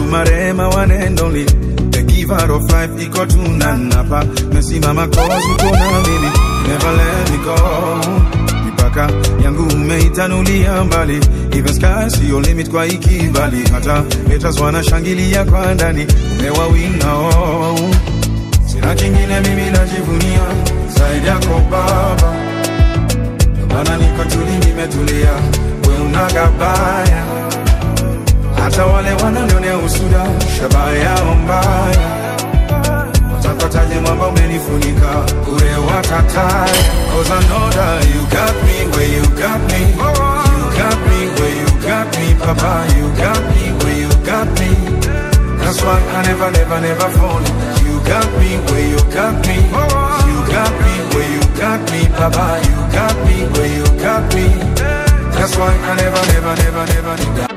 Olodumare one and only The giver of life iko tunanapa Mesimama cause uko na mimi You never let me go Mipaka yangu umeitanulia mbali Even sky see your limit kwa ikibali Hata haters wanashangilia kwa ndani Umewawinga oh Sina kingine mimi najivunia Zaidi yako baba Ndio maana niko tuli nimetulia We unagabaya hata wale wananionea usuda shabaha yao mbaya watapataje mwamba umenifunika ure watataya cause I know that you got me where you got me you got me where you got me papa you got me where you got me that's why I never never never fall you got me where you got me you got me where you got me papa you got me where you got me that's why I never never never never never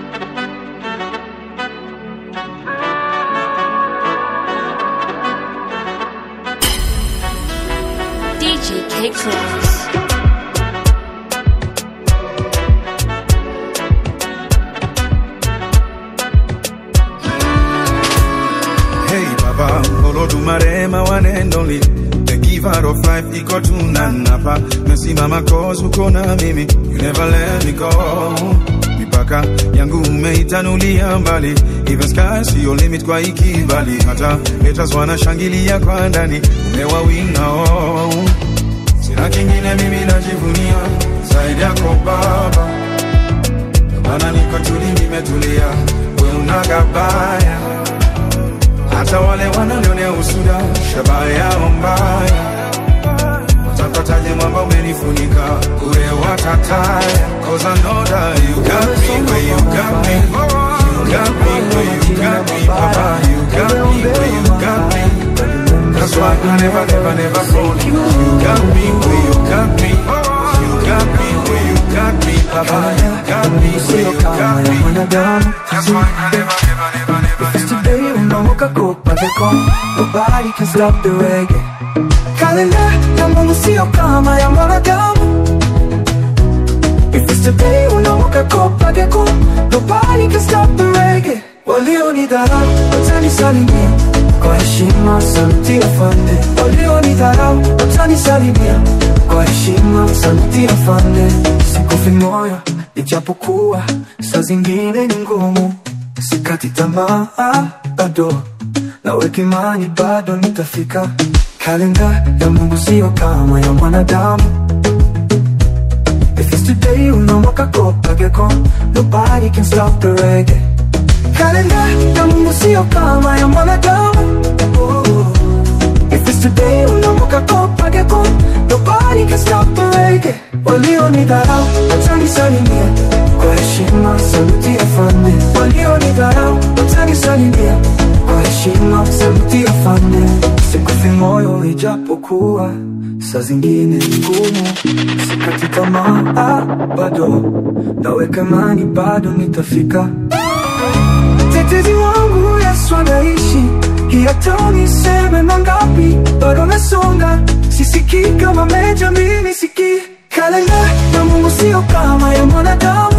DJ K Clicks. Hey Baba, Olodumare my one and only The giver of life iko tunanapa Mesimama cause uko na mimi You never let me go Mipaka yangu umeitanulia mbali Even sky see your limit kwa ikibali Hata haters wanashangilia kwa ndani Umewawinga oh Sina kingine mimi najivunia Zaidi yako baba Ndio maana niko tuli nimetulia We unagabaya hata wale wananionea usuda shabaha yao mbaya watapataje mwamba umenifunika ure watataya cause I know that you got me where you got me you got me where you got me papa you got me where you got me that's why I never never never fall you got me where you got me you got me where you got me papa you got me where you got me that's why I never never never never It's today unaamka kupateko Nobody can stop the reggae Kalenda ya Mungu sio kama ya mwanadamu If it's today unaamka kupateko Nobody can stop the reggae Walionidharau watanisalimia Kwa heshima sauti ya fande Walionidharau watanisalimia Kwa heshima sauti ya fande Sikufi moyo ijapokuwa saa zingine ni ngumu sikati tamaa bado naweka imani bado nitafika kalenda ya mungu sio kama ya mwanadamu If it's today unamwaka kopageko Nobody can stop the reggae Kalenda ya mungu sio kama ya mwanadamu oh. If it's today unamwaka kopageko Nobody can stop the reggae Walionidharau watanisalimia Kwa heshima sauti ya fande Walionidharau watanisalimia Kwa heshima sauti ya fande Sikufi moyo ijapokuwa Saa zingine ni ngumu Sikati tamaa bado Naweka imani bado nitafika Tetezi wangu Yesu anaishi hata niseme mangapi bado nasonga sisikii kama meja mimi sikii kalenda ya Mungu sio kama ya mwanadamu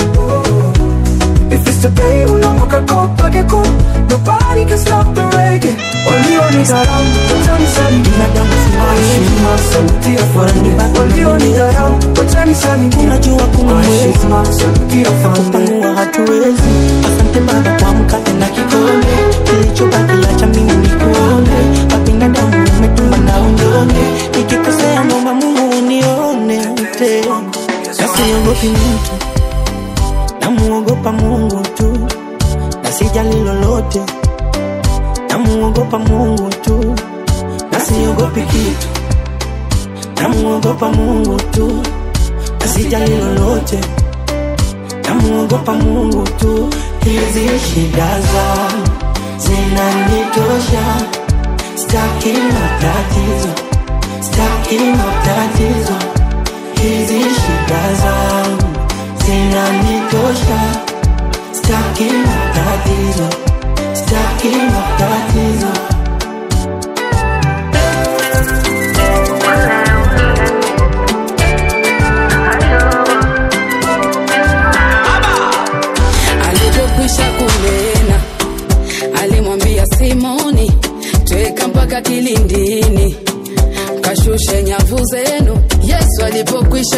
If it's today unaamka kopa geko Nobody can stop the reggae Walionidharau watanisalimia Kwa heshima sauti ya fande Walionidharau watanisalimia Unajua kuna Kwa mwezi heshima sauti ya fande kupanua hatuwezi. Asante Baba kwa mkate na kikombe, kilichobaki acha mimi nikuone. Kwa binadamu umetuma na unyonge, nikikosea naomba Mungu unione tena. Na siogopi mtu, namuogopa Mungu tu, na sijali lolote, namuogopa Mungu tu, na siogopi kitu, namuogopa Mungu tu, na sijali lolote namuogopa Mungu tu. Hizi shida zangu zinanitosha, staki matatizo, staki matatizo. Hizi shida zangu zinanitosha, staki matatizo, staki matatizo. alivyokwisha kunena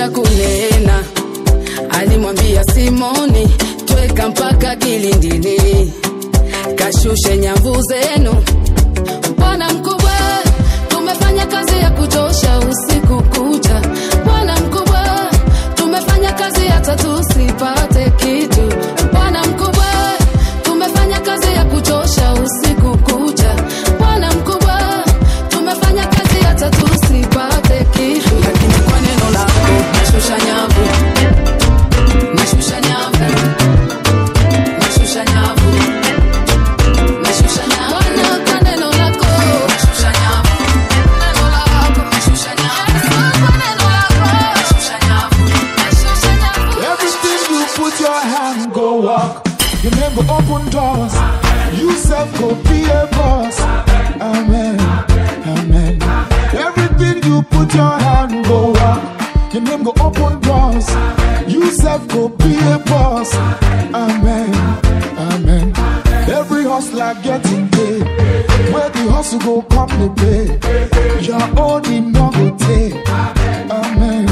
cha kunena alimwambia simoni tweka mpaka kilindini kashushe nyavu zenu bwana mkubwa tumefanya kazi ya kuchosha usiku kucha bwana mkubwa tumefanya kazi hata tusipate kitu bwana mkubwa tumefanya kazi ya kuchosha usiku kucha bwana mkubwa tumefanya kazi hata tusipate kitu lakini kwa neno lako nashusha nyavu nashusha nyavu nashusha nyavu nashusha nyavu Bwana, kwa neno lako nashusha nyavu neno lako nashusha nyavu kwa neno lako nashusha nyavu nashusha nyavu Everything you put your hand go walk. You never open doors. You self go be a boss. Amen. Amen. Everything you put your hand go walk. You never go open doors. You self go be a boss. Amen. Amen. Every hustler getting paid. Where the hustle go come the pay. Your own in no go take. Amen.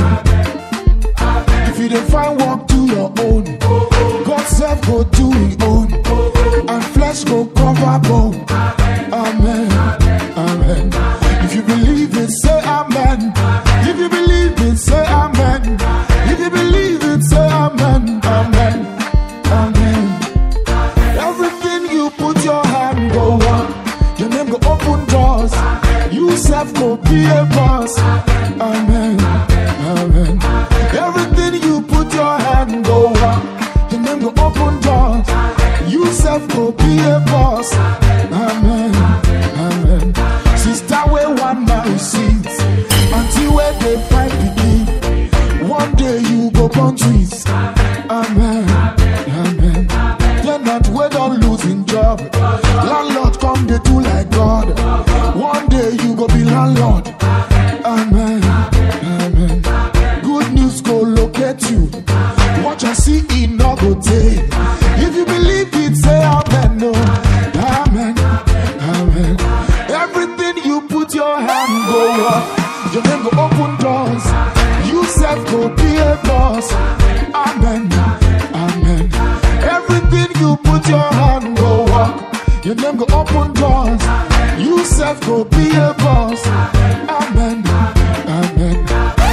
If you dey find work, do your own. God self go do his own. And flesh go cover bone. Amen. Amen. If you believe it, say amen. If you believe it, say amen. If you believe it, say amen. Amen. Amen. Everything you put your hand go on. Your name go open doors. You self go be a boss. Amen. Amen. Everything you put your hand go on. Your name go open doors. You self go be a boss. Amen. Amen. Sister, where one man sees until where they find begin. One day you go born twins. Amen. Amen. You're not we don't losing job. Landlord come they do like God. One day you go be landlord. Amen. Amen. Good news go locate you. Watch and see it not go take. If you believe it, say amen. No. Amen. Amen. Everything you put your hand go up. Your name go open doors. You self go be a boss. Amen. Amen. Everything you put your hand go walk. Your name go open doors. You self go be a boss. Amen. Amen.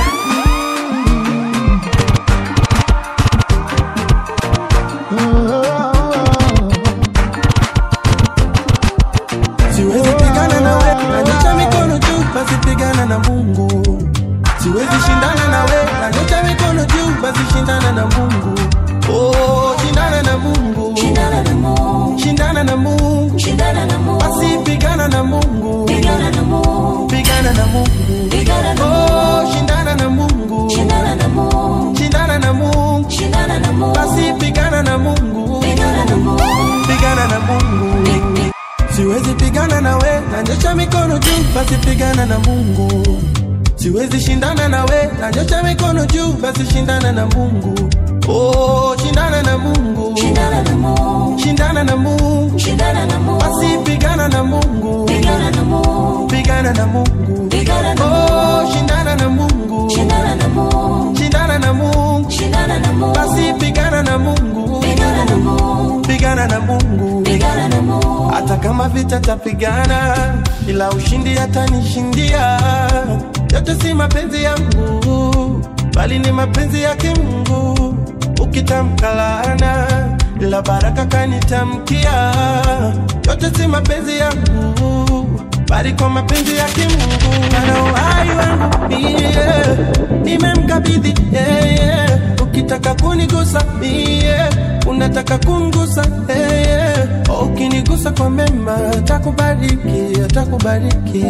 siwezi pigana na we nanyosha mikono juu basi pigana na mungu siwezi shindana na we nanyosha mikono juu basi shindana na mungu oh, shindana na mungu Shindana na Mungu, shindana na mungu shindana na Mungu, basi pigana na mungu pigana na Mungu, pigana na mungu pigana na oh, Mungu, shindana na mungu shindana na Mungu, shindana na mungu shindana na Mungu, basi pigana na mungu pigana na Mungu, pigana na mungu siwezi pigana na we nanyosha mikono juu basi pigana na mungu siwezi shindana na we nanyosha mikono juu basi shindana na mungu oh, shindana na mungu shindana na Mungu, shindana na mungu shindana na Mungu, basi pigana na mungu pigana na Mungu, pigana na mungu pigana na Mungu, oh, shindana na mungu shindana na Mungu, shindana na mungu shindana na Mungu, basi pigana na mungu pigana na Mungu, pigana na mungu pigana na Mungu, hata kama vita tapigana, ila ushindi atanishindia. Yote si mapenzi yangu, bali ni mapenzi yake Mungu. Ukitamka laana, ila baraka kanitamkia. Yote si mapenzi yangu, bali kwa mapenzi yake Mungu. Ana uhai wangu mie, nimemkabidhi yeye. Ukitaka kunigusa mie, unataka kungusa yeye. Ukinigusa kwa mema, atakubariki, atakubariki.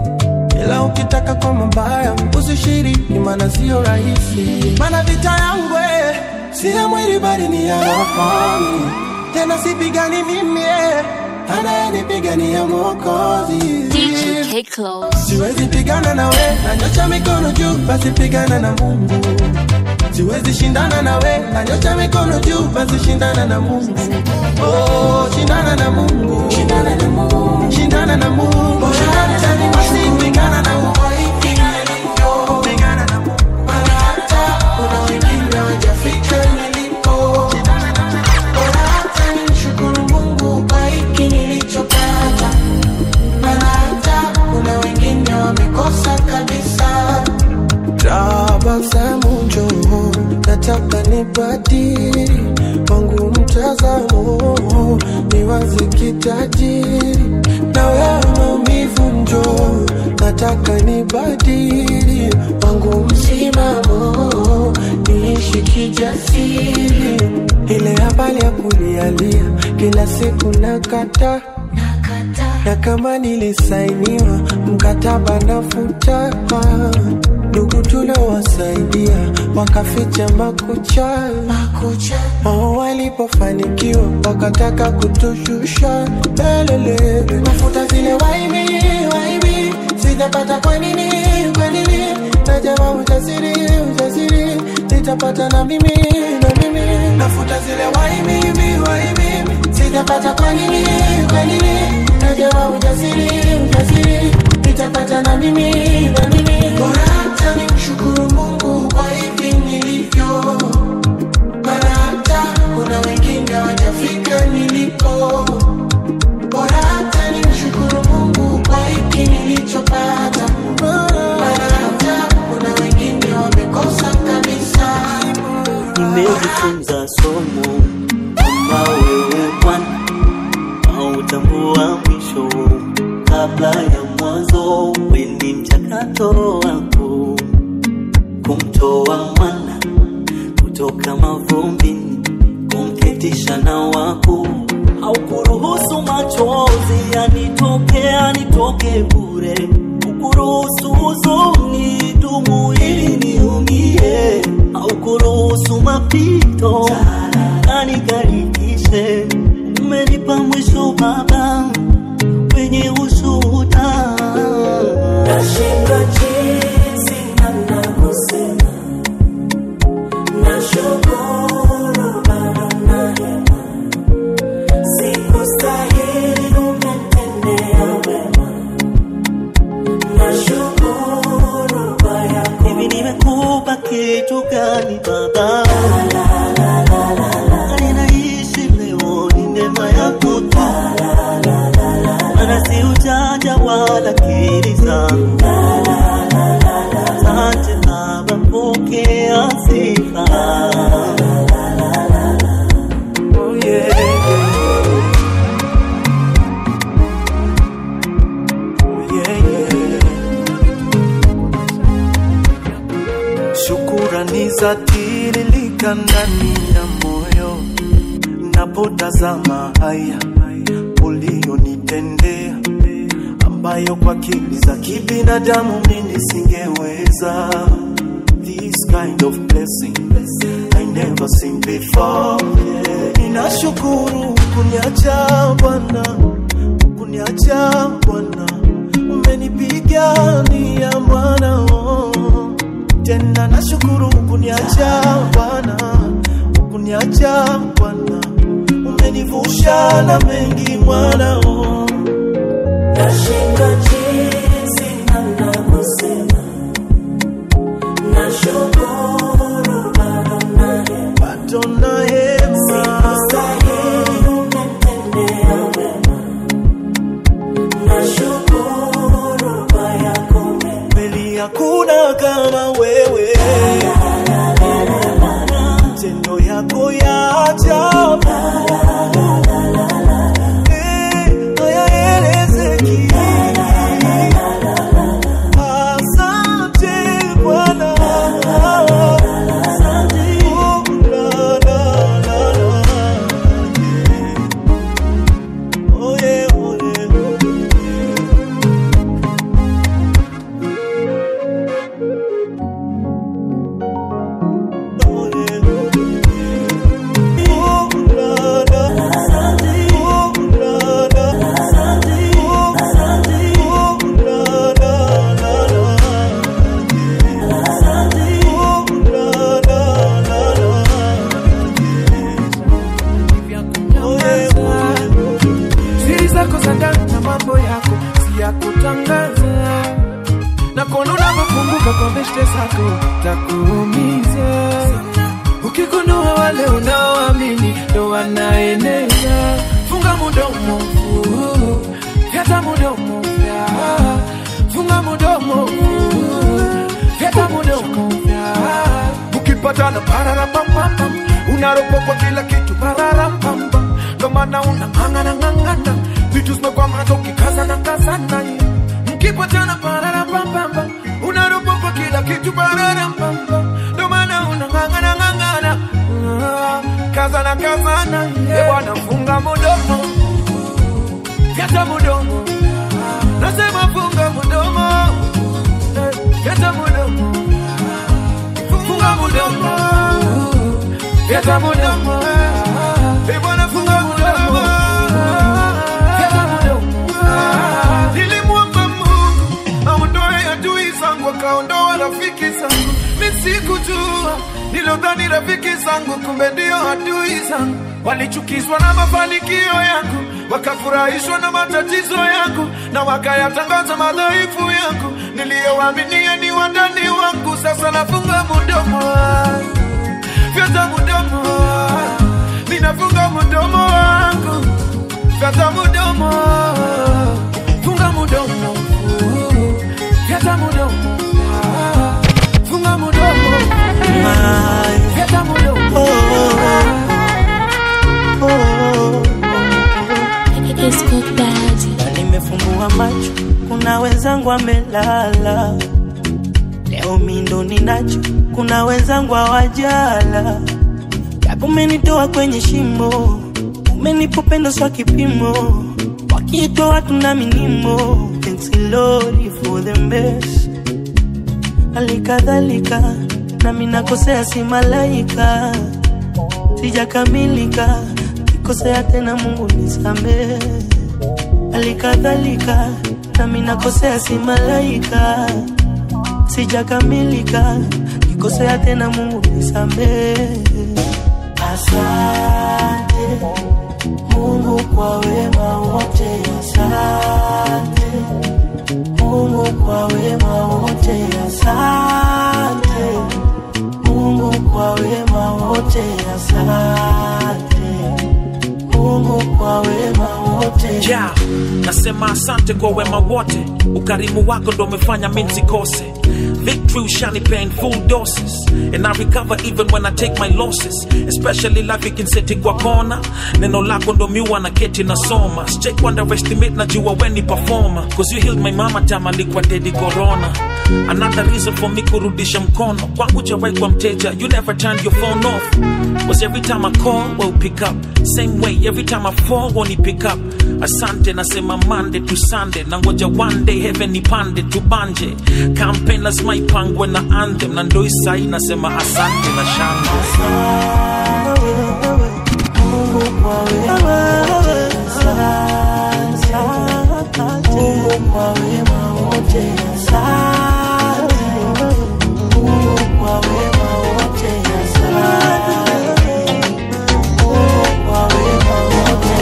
Ila ukitaka kwa mabaya, usishiriki, maana sio rahisi. Maana vita yangu eh, si ya mwili bali ni ya roho. Tena sipigani mimi, eh, anayenipigania Mwokozi. DJ K Close, Siwezi pigana na we, nanyosha mikono juu, basi pigana na Mungu. Siwezi shindana na we, nanyosha mikono juu, basi shindana na Mungu. Oh, shindana na Mungu. shindana na Mungu, Shindana na Mungu. Shindana na Mungu. Basi pigana na Mungu. Pigana na Mungu. nibadili wangu mtazamo, niwaze kitajiri na wewe maumivu njo, nataka nibadili wangu msimamo, niishi kijasiri, ile habari ya kulialia kila siku nakata na kama nilisainiwa mkataba nafuta ndugu tuliowasaidia wakaficha makucha wao walipofanikiwa wakataka kutushusha lelele mafuta zile waibi waibi sijapata kwa nini kwa nini najawa ujasiri ujasiri nitapata na mimi na mimi nafuta zile waibi waibi sijapata kwa nini kwa nini najawa ujasiri ujasiri nitapata na mimi na mimi bora hata nimshukuru Mungu kwa hivi nilivyo maana hata kuna wengine hawajafika nilipo bora hata nimshukuru Mungu kwa hiki nilichopata maana hata kuna wengine wamekosa kabisa nimejifunza somo kama wewe Bwana hautambua mwisho kabla ya mwanzo. Weni mchakato wako kumtoa mwana kutoka mavumbini, kumketisha na wako, haukuruhusu machozi yanitoke yanitoke bure, ukuruhusu huzuni dumu ili niumie, haukuruhusu mapito yanigarikishe. Umenipa mwisho Baba wenye ushuhuda. Nashindwa jinsi namna kusema, nashukuru bado na hema, sikustahili umetendea wema, nashukuru kwa yako Hivi nimekupa kitu gani Baba? Na ninaishi leo ni neema yako tu, maana si ujanja wala akili zangu. Asante Baba, pokea sifa. Oh, yeah, yeah. Oh, yeah, yeah. Shukurani za tiririka ndani ya moyo, napotazama haya ulionitendea, ambayo kwa akili za kibinadamu mimi singeweza. This kind of blessing I never seen before. Yeah. Ninashukuru kuniacha Bwana, kuniacha Bwana, umenipigania mwana oh tena nashukuru kuniacha Bwana, kuniacha Bwana, umenivusha na mengi mwana oh. Nashindwa jinsi namna kusema, nashukuru bado na hema, bado na hema sikustahili umetendea wema, nashukuru kwa yako mema. kweli hakuna kama wewe, matendo yako ya ajabu Eh, hayaelezeki. ukipatana pararapampam unaropokwa kila kitu pararampam ndo maana unang'ang'ana ng'ang'ana vitu zimekwamata ukikazana kazana mkipatana pararapampam unaropokwa kila kitu pararampam ndo maana unang'ang'ana ng'ang'ana Ah, kazana kazana yeah. bwana funga mudomo fyata mudomo nasema funga mudomo Eh, fyata mudomo funga mudomo fyata mudomo Eh, bwana funga mudomo fyata mudomo nilimwomba Mungu aondoe adui zangu akaondoa rafiki zangu misikujua nilodhani rafiki zangu kumbe ndio adui zangu walichukizwa na mafanikio yangu wakafurahishwa na matatizo yangu na wakayatangaza madhaifu yangu niliyowaaminia ni wandani wangu sasa nafunga mudomo fyata mudomo ninafunga mudomo wangu fyata mudomo funga mudomo fyata mudomo funga mudomo fyata mudomo Na nimefumbua macho, kuna wenzangu amelala. Leo mindo ninacho, kuna wenzangu hawajala. Japo umenitoa kwenye shimo, umenipa upendo swa kipimo. Wakiitwa watu na minimo, thanks Lord for the best. Halikadhalika nami nakosea, si malaika, sijakamilika, kikosea tena, Mungu nisamehe. Halikadhalika nami nakosea, si malaika, sijakamilika, kikosea tena, Mungu nisamehe. Asante Mungu kwa wema wote, asante Mungu kwa wema wote, asante Mungu kwa wema wote, asante Mungu kwa wema wote. yeah. nasema asante kwa wema wote ukarimu wako ndo umefanya mi nsikose victory ushanipea in full doses and i recover even when i take my losses especially life ikinseti kwa kona neno lako ndo miwa na keti nasoma Sijai underestimate najua weni performer cause you healed my mama time alikuwa dedi corona another reason for me kurudisha mkono kwangu jawai kwa mteja you never turned your phone off was every time i call well pick up same way every time i fall won't pick up asante nasema monday to sunday na ngoja one day heaven ipande tubanje campaign lazima ipangwe na anthem na ndo isai nasema asante na shangwe Mungu kwa wema wote, asante Mungu kwa wema wote, asante Mungu kwa wema wote, asante Mungu kwa wema wote.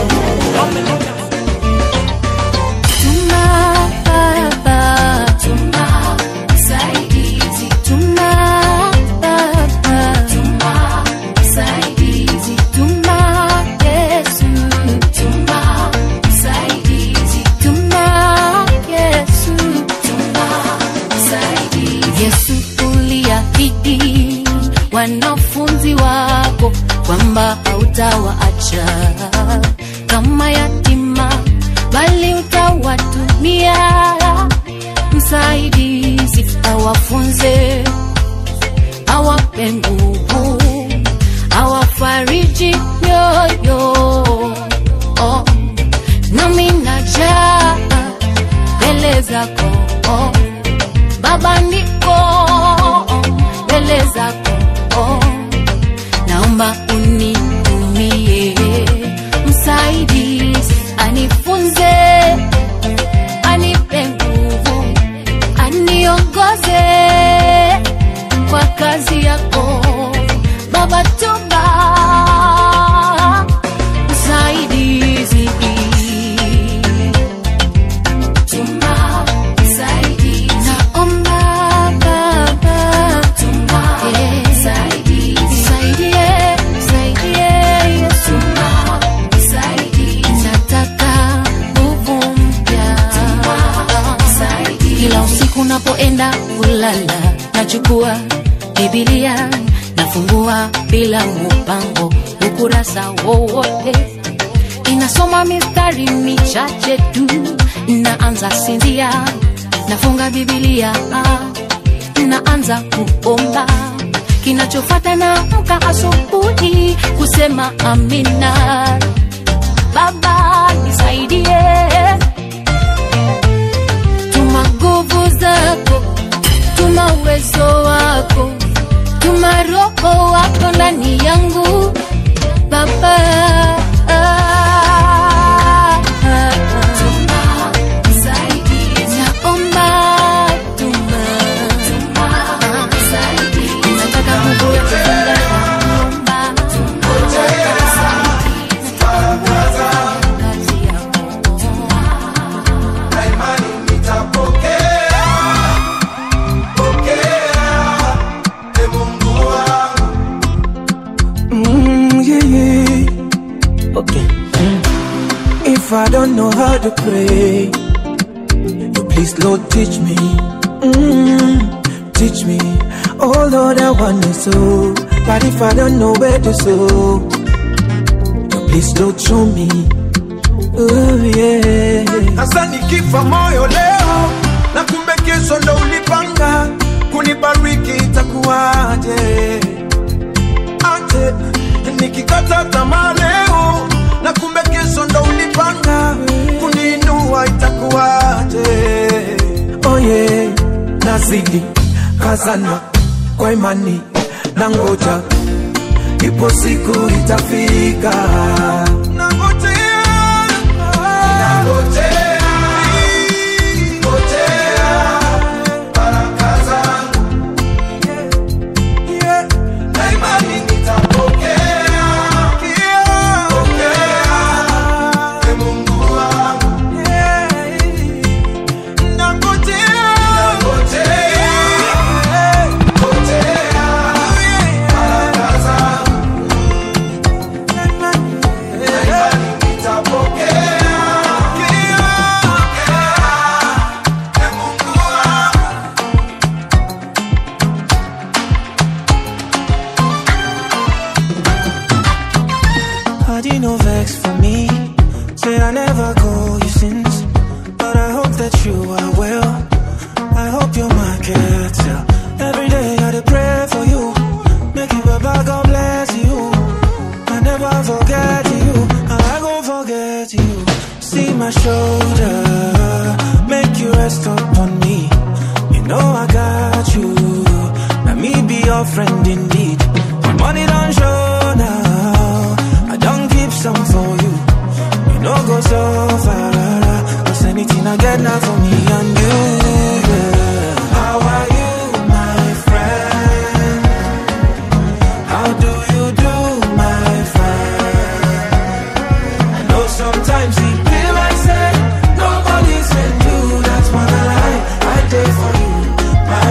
Tuma Baba, tuma msaidizi, tuma Baba, tuma msaidizi, tuma Yesu, tuma msaidizi, tuma Yesu, tuma msaidizi. Yesu uliahidi wanafunzi wako kwamba hautawaacha kama yatima bali utawatumia msaidizi awafunze awape nguvu awafariji nyoyo oh. nami najaa mbele zako oh. baba niko mbele zako oh. naomba unitumie msaidizi anifunze anipe nguvu aniongoze kwa kazi yako baba tuma msaidizi tuma msaidizi naomba baba tuma msaidizi Nisaidie, nisaidie, Yesu. Nataka nguvu mpya. Kila usiku napoenda kulala nachukua Biblia fungua bila mupango ukurasa wowote inasoma mistari michache tu naanza sinzia nafunga bibilia naanza kuomba kinachofata na mka asubuhi kusema amina baba nisaidie tuma nguvu zako tuma uwezo wako tuma roho wako ndani yangu baba naomba tuma nataka nguvu ya kufunga naomba Mm, yeah, yeah. Okay. If I don't know how to pray, you please, Lord, teach me. Mm, teach me. Oh, Lord, I want to sow. But if I don't know where to sow, you please, Lord, show me. Oh, yeah. hasa nikifa moyo leo na kumbe kesho ndo ulipanga kunibariki itakuwaje ate nikikata tamaa leo na kumbe kesho ndo ulipanga kuniinua itakuwaje oh yeah, nazidi kazana kwa imani na ngoja, ipo siku itafika. nangojea nangojea ngojea baraka zangu yeah. na imani nitapokea pokea e Mungu wangu yeah. nangojea nangojea ngojea baraka zangu na imani nitapokea pokea e Mungu wangu How do you no vex for me? Say I never call you since, but I hope that you are well. I hope you're my caretaker. Every day I dey pray for you, make you Baba God bless you. I never forget you, I go forget you. See my shoulder, make you rest upon me. You know I got you, now me be your friend indeed. My money don't show now, I don't keep some for you. You know go so far, cause anything I get now for me and you. yeah. How are you, my friend? How do you do, my friend? I know sometimes it feel like say nobody's in you. That's when I lie, I did for you, my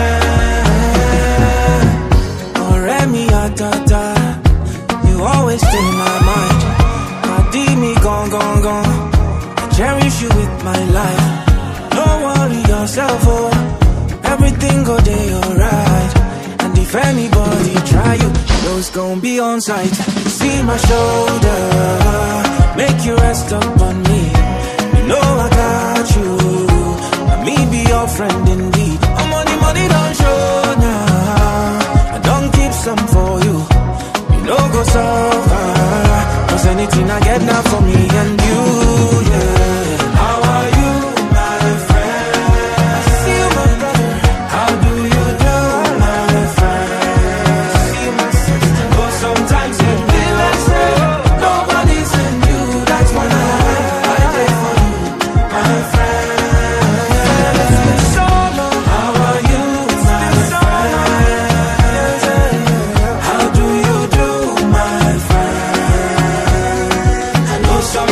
friend. Ọ̀rẹ́ mi àtàtà, you always stay in my mind. Pàdí mi gan gan gan, I cherish you with my life. No worry yourself, oh, everything go dey alright. And if anybody try you, know it's gonna be on sight. See my shoulder, make you rest up on me. You know I got you, and me be your friend indeed. I'm money, money don't show now. I don't keep some for you. You know go so far, cause anything I get now for me and you, yeah. How are you, my friend? I see you, my brother. How do you do, my friend? See you, my sister. Oh, sometimes you feel like say nobody's in you. That's when I I did for you, my friend. It's been so long. How are you, my friend? How do you do, my friend? I know some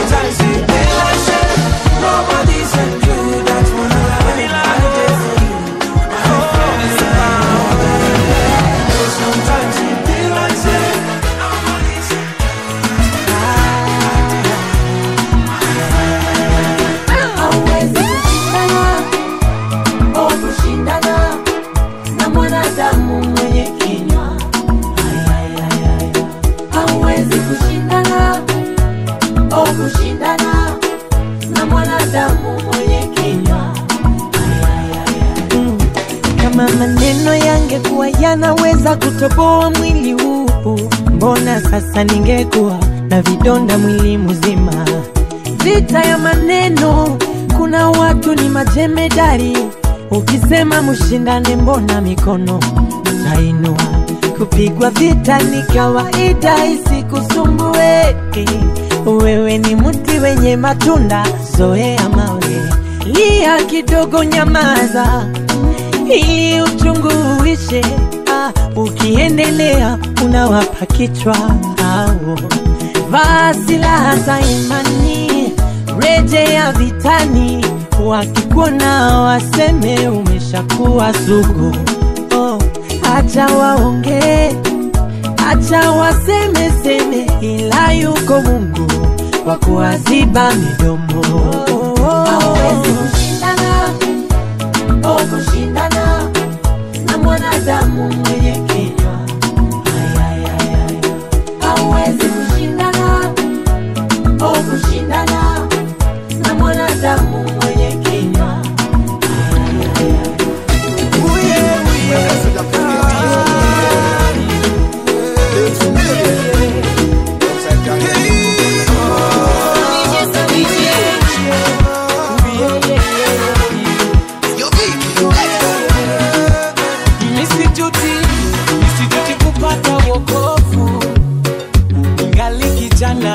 kushindana na mwanadamu mwenye kinywa kama maneno yangekuwa yanaweza kutoboa mwili huu mbona sasa ningekuwa na vidonda mwili mzima vita ya maneno kuna watu ni majemedari ukisema mshindane mbona mikono tainua kupigwa vita ni kawaida isikusumbue wewe ni mti wenye matunda zoea mawe lia kidogo nyamaza ili uchungu uishe. Ah, ukiendelea unawapa kichwa hao. Vaa silaha za imani, rejea vitani, wakikuona waseme umeshakuwa sugu. Oh, acha waongee, acha waseme seme, ila yuko Mungu wa kuwaziba midomo. hawezi kushindana o kushindana na mwanadamu mwenye kinywa hawezi kushindana o kushindana na mwanadamu mwenye kinywa Nisijuti, nisijuti kupata wokovu ingali kijana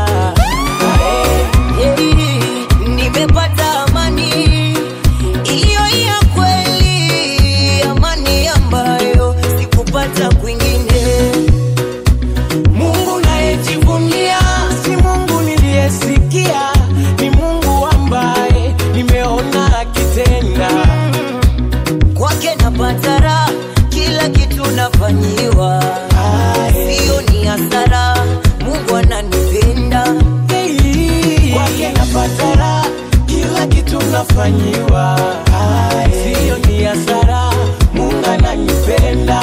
nimepata amani iliyo ya kweli, amani ambayo sikupata kwingine. Mungu nayejivunia si Mungu niliyesikia, ni Mungu ambaye nimeona akitenda. Kwake napata raha, kila kitu nafanyiwa, sio ni hasara. Mungu ananipenda Kwake napata raha, kila kitu nafanyiwa, sio ni hasara. Mungu ananipenda,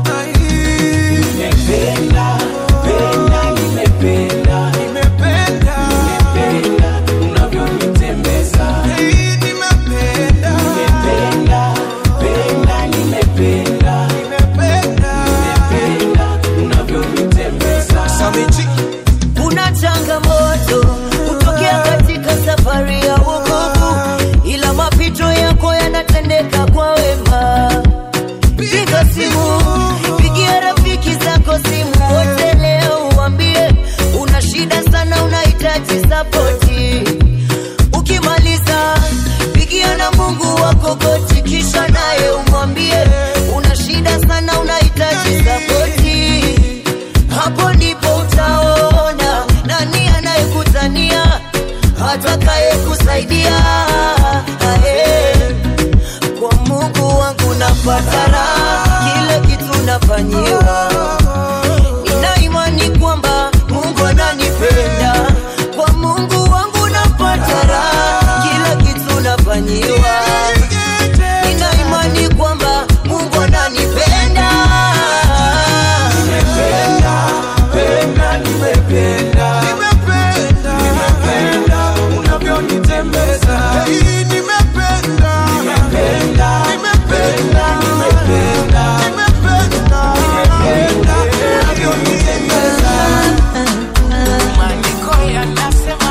nimependa penda, nimependa nimependa unavyonitembeza nimependa penda, nimependa nimependa unavyonitembeza kuna changamoto kutokea katika safari ya wokovu, ila mapito yako yanatendeka kwa wema. Piga simu, pigia rafiki zako simu wote leo, uambie una shida sana, unahitaji sapoti. Ukimaliza pigia na Mungu wako goti, kisha naye umwambie una shida sana, unahitaji sapoti. Hapo ndipo utaona nani anayekutania atakaye kusaidia. Ae, Kwa Mungu wangu napata raha, kila kitu nafanyiwa. Nina imani kwamba Mungu ananipenda. Kwa Mungu wangu napata raha, kila kitu nafanyiwa. Nina imani kwamba Mungu ananipenda. Penda, nimependa nimependa unavyonitembeza nimependa nimependa nimependa nimependa nimependa unavyonitembeza maandiko yanasema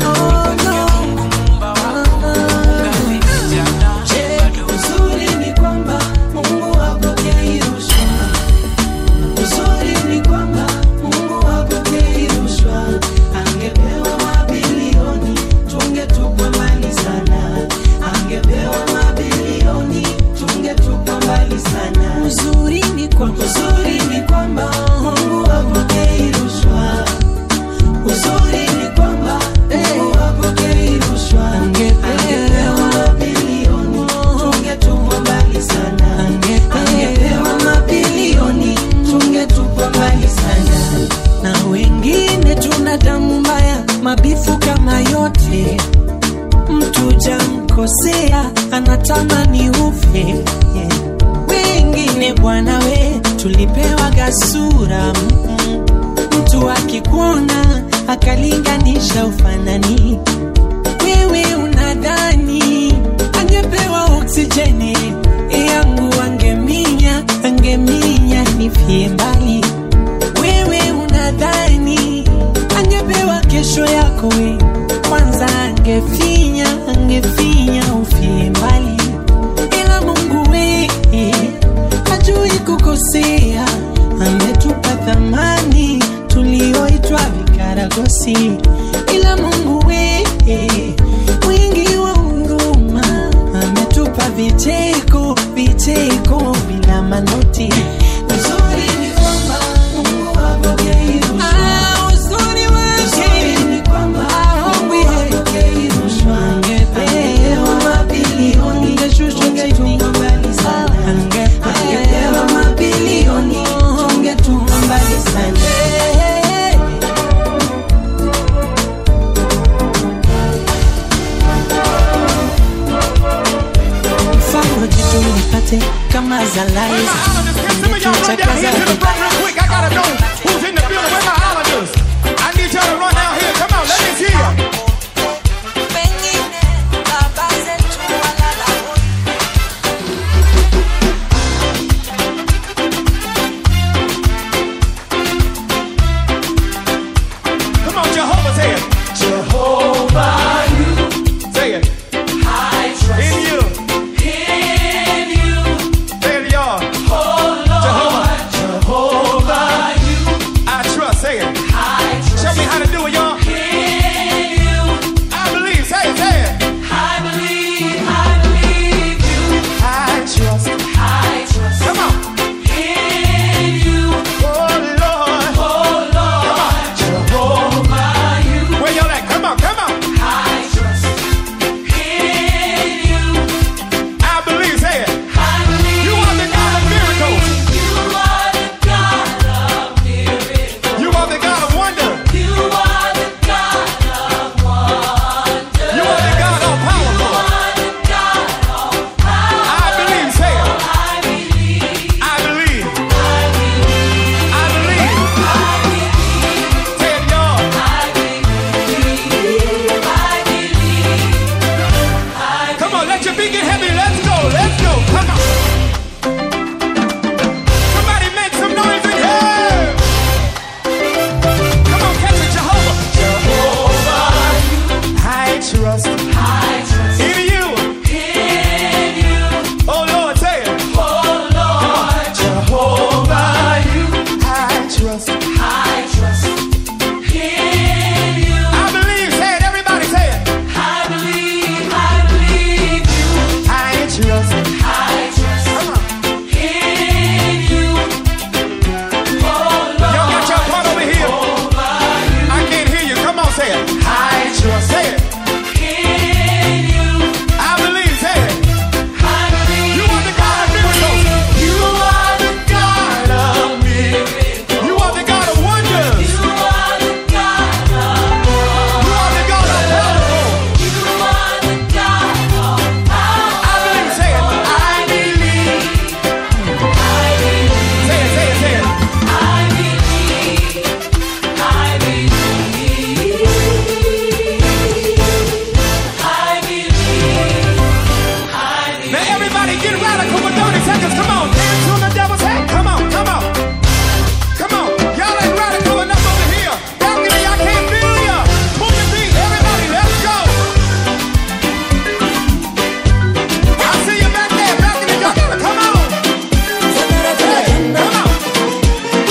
Uzuri ni kwamba Mungu hapokei rushwa. Uzuri ni kwamba Mungu hapokei rushwa. Angepewa mabilioni tungetupwa mbali sana. Angepewa mabilioni tungetupwa mbali sana. Uzuri ni kwamba uzuri ni kwamba Mungu hapokei rushwa. Uzuri ni kwamba Mungu hapokei rushwa. Angepewa mabilioni tungetupwa mbali sana. Angepewa mabilioni tungetupwa mbali sana. Na wengine tuna damu mbaya, mabifu kama yote. Mtu jamkosea anatamani ufe yeah. Wengine bwana we tulipewa gasura mm, mtu akikuona akalinganisha ufanani wewe unadhani angepewa oksijeni yangu angeminya angeminya nifie mbali wewe unadhani angepewa kesho yako we kwanza angefinya angefinya ufie mbali ila mungu we hajui kukosea ametupa thamani tulioitwa vikaragosi ila mungu we mwingi wa huruma ametupa vicheko vicheko bila manoti uzuri ni kwamba mungu hapokei rushwa. Ah, uzuri wake ni kwamba mungu hapokei rushwa. Angepewa mabilioni, angeshushwa tungetunga mbali sana. Angepewa mabilioni, tungetunga mbali sana. mfano jitu nipate kama za Liza. Ningetuchakaza quick. I gotta know who's in the building. Where my islanders? I need y'all to run down here. Come on, let me see ya. Come on, Jehovah, say it. Jehovah, you. Say it. I trust in you. In you. Say it, y'all. Jehovah. Jehovah, you. I trust. Say it. I trust. Show me how to do it, y'all. In you. I believe. Say it. Say it. I believe. I believe you. I trust. I trust. Come on. In you. Oh Lord. Oh Lord. Jehovah, you. Where y'all at? Come on. Come on. I trust. In you. I believe. Say it. I believe. You are the God of miracles. You are the God of miracles. You are the God of wonder. You are the God of wonder. You are the God of powerful. You are the God of power. I believe. Say it. I believe. I believe. I believe. I believe. I believe. Say it, y'all. I believe. I believe. Come on, let your feet get heavy. Let's go. Let's go. Come on. Somebody make some noise in here. Come on, catch it, Jehovah. Jehovah, I trust. I trust in you. In you. Oh Lord, say it. Oh Lord, Jehovah, you. I trust. I trust in you. I believe. Say it, everybody. Say it. I believe. I believe you. I trust. I trust. Come on. In you. Oh Lord. Y'all got your part over here. I can't hear you. Come on, say it. I trust. Say it. In you. I believe. Say it. I believe. You are the God of miracles. You are the God of miracles. You are the God of wonders. You are the God of You are the God of power. You are the God of power. I believe. Say it. I believe. I believe. Say it. Say it. Say it. I believe. I believe. I believe. Now everybody get radical for 30 seconds. Come on, dance on the devil's head. Come on, come on. Come on. Y'all ain't radical enough over here. Balcony, I can't feel ya. Pull the beat. Everybody, let's go. I see you back there. Balcony, y'all gotta come on. Hey, come on.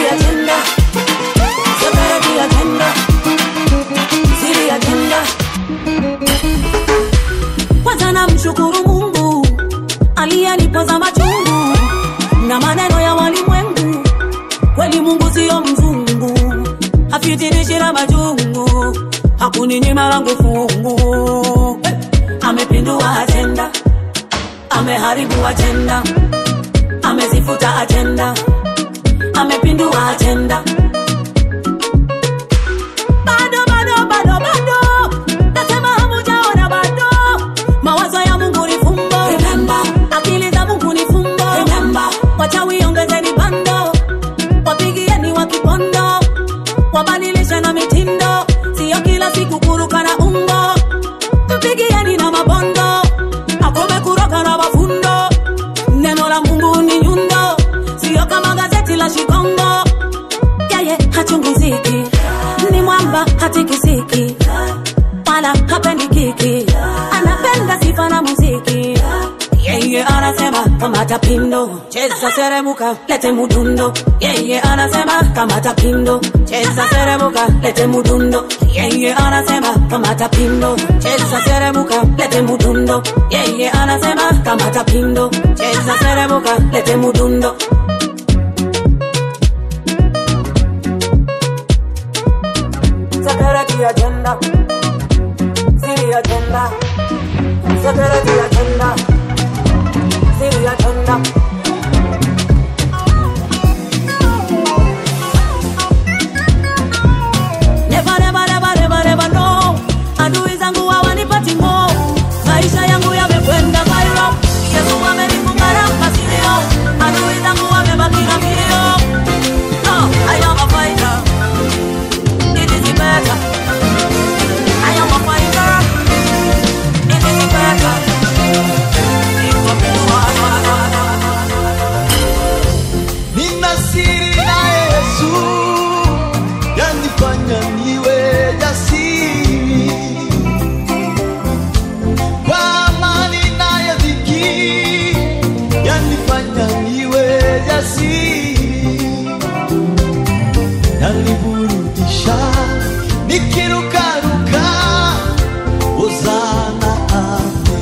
kwanza namshukuru mungu aliyenipoza machungu na maneno ya walimwengu kweli mungu siyo mzungu afitinishi na majungu hakuninyima langu fungu hey! amepindua ajenda ameharibu ajenda amezifuta ajenda amepindua ajenda bado bado bado bado nasema hamujaona bado mawazo ya mungu ni fumbo akili za mungu ni fumbo wachawi ongezeni bando wapigieni wa kipondo wabadilishe na mitindo yeye hachunguziki ni mwamba hatikisiki wala hapendi kiki anapenda sifa na muziki yeye anasema kamata pindo cheza seremuka lete mudundo yeye anasema kamata pindo cheza seremuka lete mudundo yeye anasema kamata pindo cheza seremuka lete mudundo yeye anasema kamata pindo cheza seremuka lete mudundo Security agenda, city agenda, security agenda, city agenda. Never, never, never, never, never know. Adui zangu hawanipati mo, maisha yangu yamekwenda viral. Yesu amenifunga rapa sio, adui zangu wamebaki na mbio. No, I am a fighter. It is better. I am a fighter. It is better. nina siri na Yesu yanifanya niwe jasiri kwa amani nayo dhiki yanifanya niwe jasiri yaniburudisha nikirukaruka ozana ame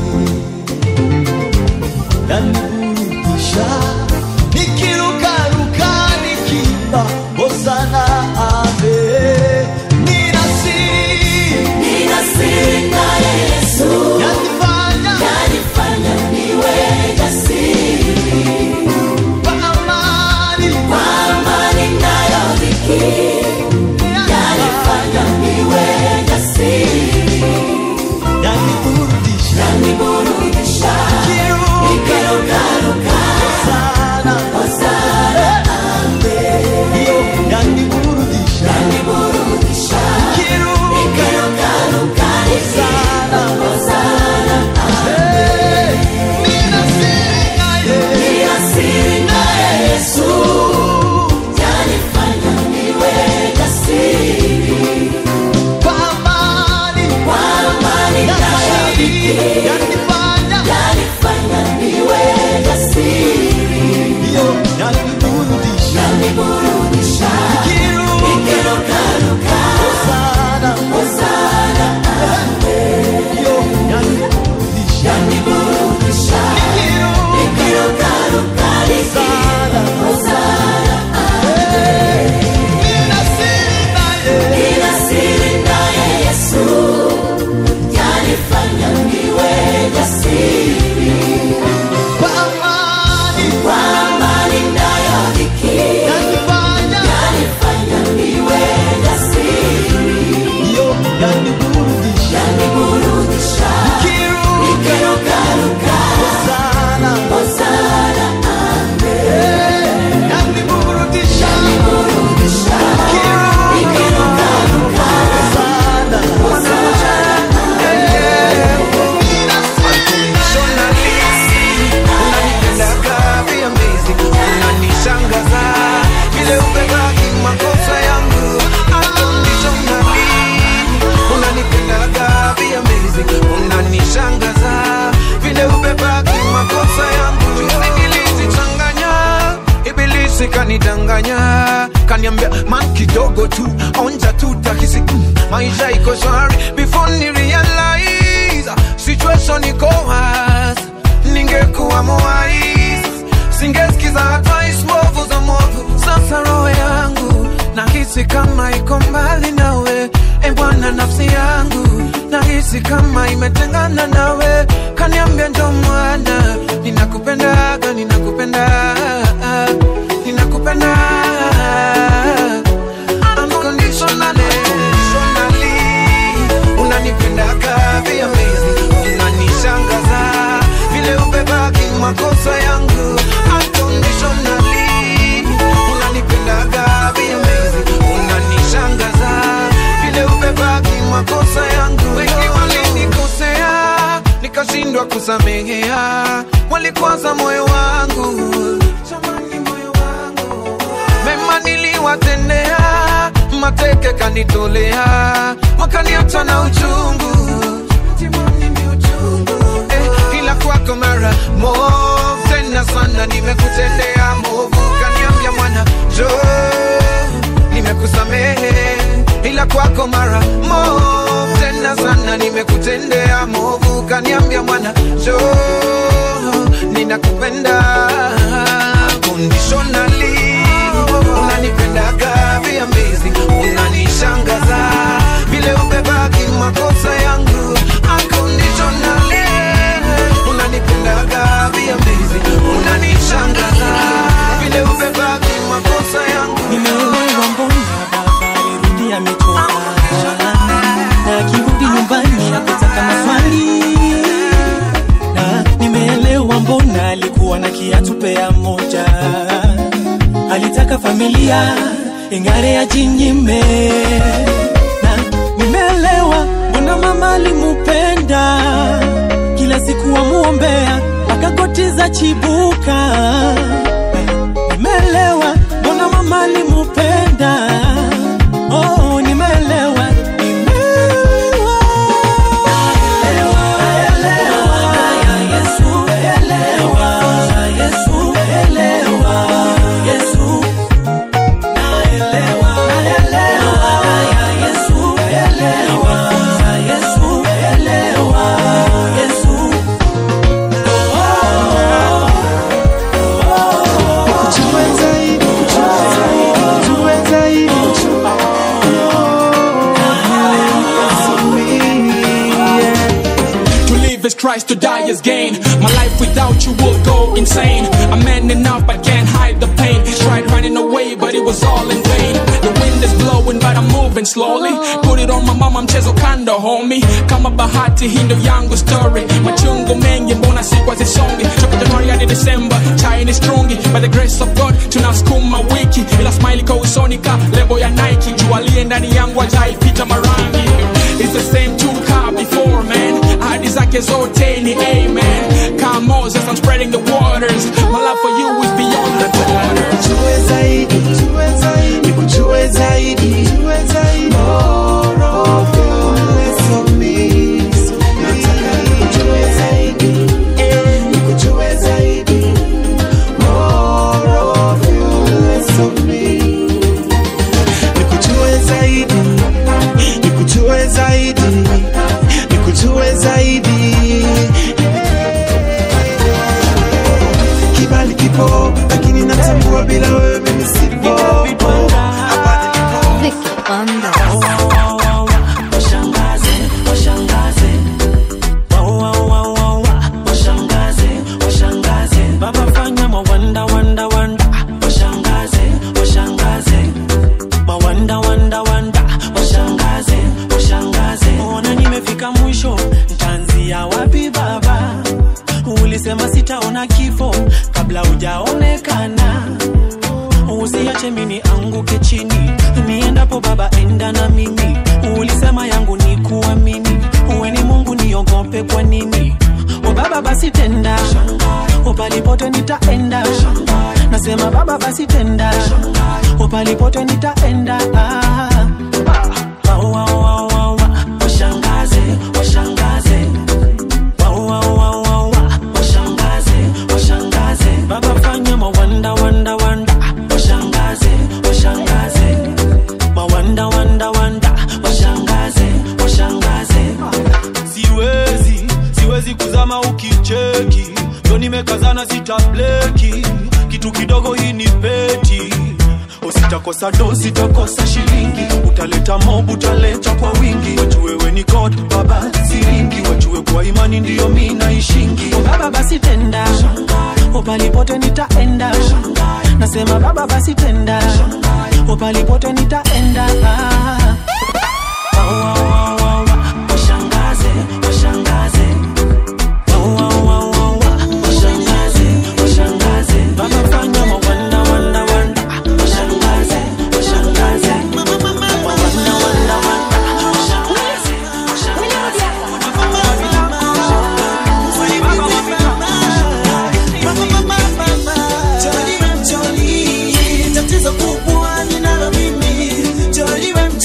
yaniburudisha nikirukaruka nikimba hosana ave nina siri Nina siri na Yesu. yanifanya Yanifanya niwe jasiri. kwa amani Kwa amani nayo dhiki. Yanifanya niwe jasiri. yaniburudisha Yaniburudisha. Nikirukaruka. sana Hosana ame. hiyo yaniburudisha Yaniburudisha. Nikirukaruka. sana Hosana ame. nina siri na Yesu Nina siri na Yesu. Yanifanya niwe jasiri. kwa amani Kwa amani nayo dhiki. yanifanya Yanifanya niwe jasiri. hiyo yaniburudisha Yaniburudisha. Nikirukaruka. sana Hosana ame. hiyo yaniburudisha Yaniburudisha. Nikirukaruka. sana Hosana ame. nina siri na Yesu Nina siri naye Yesu, yanifanya niwe jasiri. kwa amani Kwa amani nayo dhiki, yanifanya yanifanya niwe jasiri. hiyo yaniburudisha Yaniburudisha, nikirukaruka, sana hosana ame. yaniburudisha Yaniburudisha, nikirukaruka, sana hosana unanipendaga be amazing unanishangaza vile ubebaki makosa yangu unconditionally unanipendaga be amazing unanishangaza vile ubebaki makosa yangu juzi nilizichanganya ibilisi kanidanganya kaniambia man kidogo tu onja tu tahisi mm, maisha iko shwari before ni realize situation iko hard ningekuwa mwais singesikiza advice mbovu za mwovu sasa roho yangu nahisi kama iko mbali nawe e bwana nafsi yangu nahisi kama imetengana nawe kaniambia ndo mwana ninakupendaga ninakupenda ninakupenda Unconditionally, unanipendaga be amazing unanishangaza vile ubebaki makosa yangu Unconditionally, unanipendaga be amazing unanishangaza vile ubebaki makosa yangu wengi walinikosea nikashindwa kusamehea walikwaza moyo wangu Jamani, moyo wangu mema niliwatendea wakanitolea wakaniacha na uchungu eh, ila kwako mara movu tena sana nimekutendea movu kaniambia mwana jo nimekusamehe ila kwako mara movu tena sana nimekutendea movu kaniambia mwana jo ninakupenda conditionally unanipendaga via amazing unanishangaza vile ubebaki makosa yangu unconditionally unanipendaga via amazing unanishangaza vile ubebaki makosa yangu nimeelewa mbona baba alirudi amechoka na akirudi nyumbani akutaka maswali na nimeelewa mbona alikuwa na kiatu pea moja alitaka familia ingare ya jinyime na nimeelewa mbona mama alimupenda kila siku wamuombea akakotiza chibuka nimeelewa mbona mama alimupenda oh, nimeelewa To live is Christ, to die is gain. My life without you will go insane. I'm man enough, but can't hide the pain. Tried running away, but it was all in vain. The wind is blowing, but I'm moving slowly. Put it on my mama, mchezo kando, homie. Kama bahati, hii ndo yangu story. Machungu mengi, mbona siku hazisongi. Toka Januari hadi December, chai strungi. By the grace of God, tunasukuma wiki. Ila smile iko usoni ka lebo ya Nike. Jua aliye ndani yangu hajaipita marangi. It's the same two car before, man. Ahadi zake zote ni amen. Come Moses, I'm spreading the waters. My love for you is beyond the borders. Nikujue zaidi, nikujue zaidi, more of you, less of me. Nataka nikujue zaidi, nikujue zaidi, more of you, less of me. Nikujue zaidi, nikujue zaidi, nikujue zaidi. Kibali kipo, lakini natambua bila wewe mimi sipo. Hapa nilipo. washangaze washangaze Wa- wa- wa- wa- wa. washangaze washangaze baba fanya mawanda wanda wanda washangaze washangaze mawanda wanda wanda washangaze washangaze ona nimefika mwisho ntaanzia wapi baba ulisema sitaona kifo kabla hujaonekana usiache mini anguke chini niendapo baba enda na mimi ulisema yangu ni kuamini uwe ni mungu niogope kwa nini o baba basi tenda upalipote nitaenda nasema baba basi tenda upalipote nitaenda ah. Wa- wa- wa- wa- wa. washangaze washangaze Wa- wa- wa- wa- wa. washangaze washangaze baba fanya mawanda wanda wanda washangaze washangaze mawanda wanda wanda washangaze washangaze siwezi siwezi kuzama ukicheki ndo nimekazana sitableki kitu kidogo hii ni peti usitakosa do sitakosa shilingi utaleta mob utaleta kwa wingi wajue we ni god baba siringi wajue kwa imani ndiyo mi naishingi O baba basi tenda upalipote nitaenda nasema baba basi tenda upalipote nitaenda ah. Wa- wa- wa- wa- wa. washangaze washangaze Wa- wa- wa- wa- wa. washangaze washangaze baba fanya mawanda wanda wanda washangaze washangaze mawanda wanda wanda washangaze Jolly, tatizo kubwa ninalo mimi Jolly,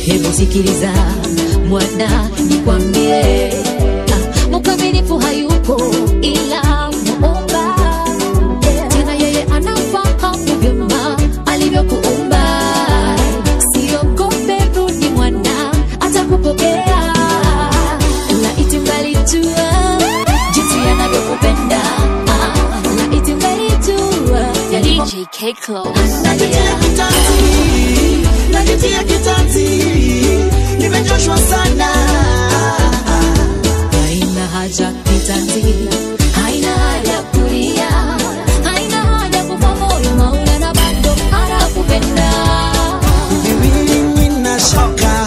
hebu sikiliza mwana nikwambie ah, mkamilifu hayupo ila muumba tena yeye anafahamu vyema alivyokuumba siogope rudi mwana atakupokea laiti mgalijua jinsi anavyokupenda Ah, laiti mgalijua DJ Close. Najitia kitanzi, najitia kitanzi, nimechoshwa sana. haina haja kitanzi haina haja kulia haina haja kufa moyo maula na bado anakupenda Mimi nina shaka.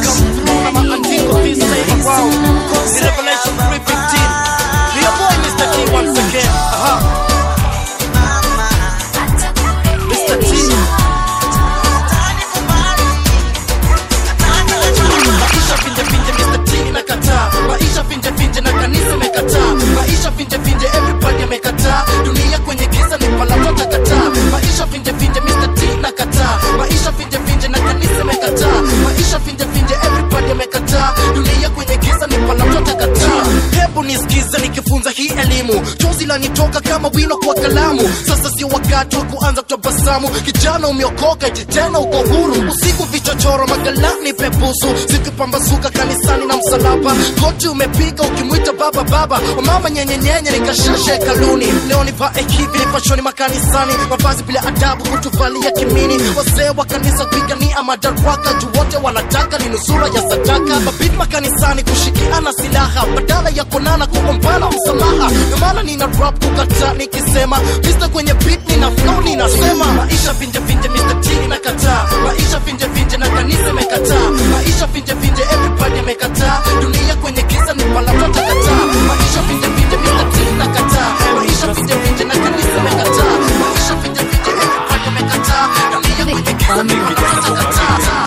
maisha finje finje Mr. T nakataa maisha finje finje na kanisa imekataa maisha finje finje everybody amekataa dunia kwenye giza ni palato takataa maisha finje finje Mr. T nakataa maisha finje finje na kanisa imekataa maisha finje finje everybody amekataa dunia kwenye giza ni palato takataa hebu nisikize nikifunza hii elimu chozi lanitoka kama wino kwa kalamu sasa sio wakati wa kuanza kutabasamu kijana umeokoka eti tena uko huru usiku vichochoro magalani pepusu zikipambazuka kanisani na msalaba goti umepiga ukimwita baba baba wamama nyenyenyenye nikashasha hekaluni leo nivae hivi nipashoni makanisani mavazi bila adabu kutuvalia kimini wazee wa kanisa kupigania madaraka juu wote wanataka ni nusura ya sadaka mabidi makanisani kushikiana silaha badala ya kuonana kuombana msamaha ndio maana nina rap kukata nikisema vista kwenye beat nina flow ninasema maisha vinje vinje Mr. T nakataa maisha vinje vinje na kanisa imekataa maisha vinje vinje everybody amekataa dunia kwenye giza ni palato takataa maisha vinje vinje Mr. T nakataa maisha vinje vinje na kanisa imekataa maisha vinje vinje everybody amekataa dunia kwenye giza ni palato takataa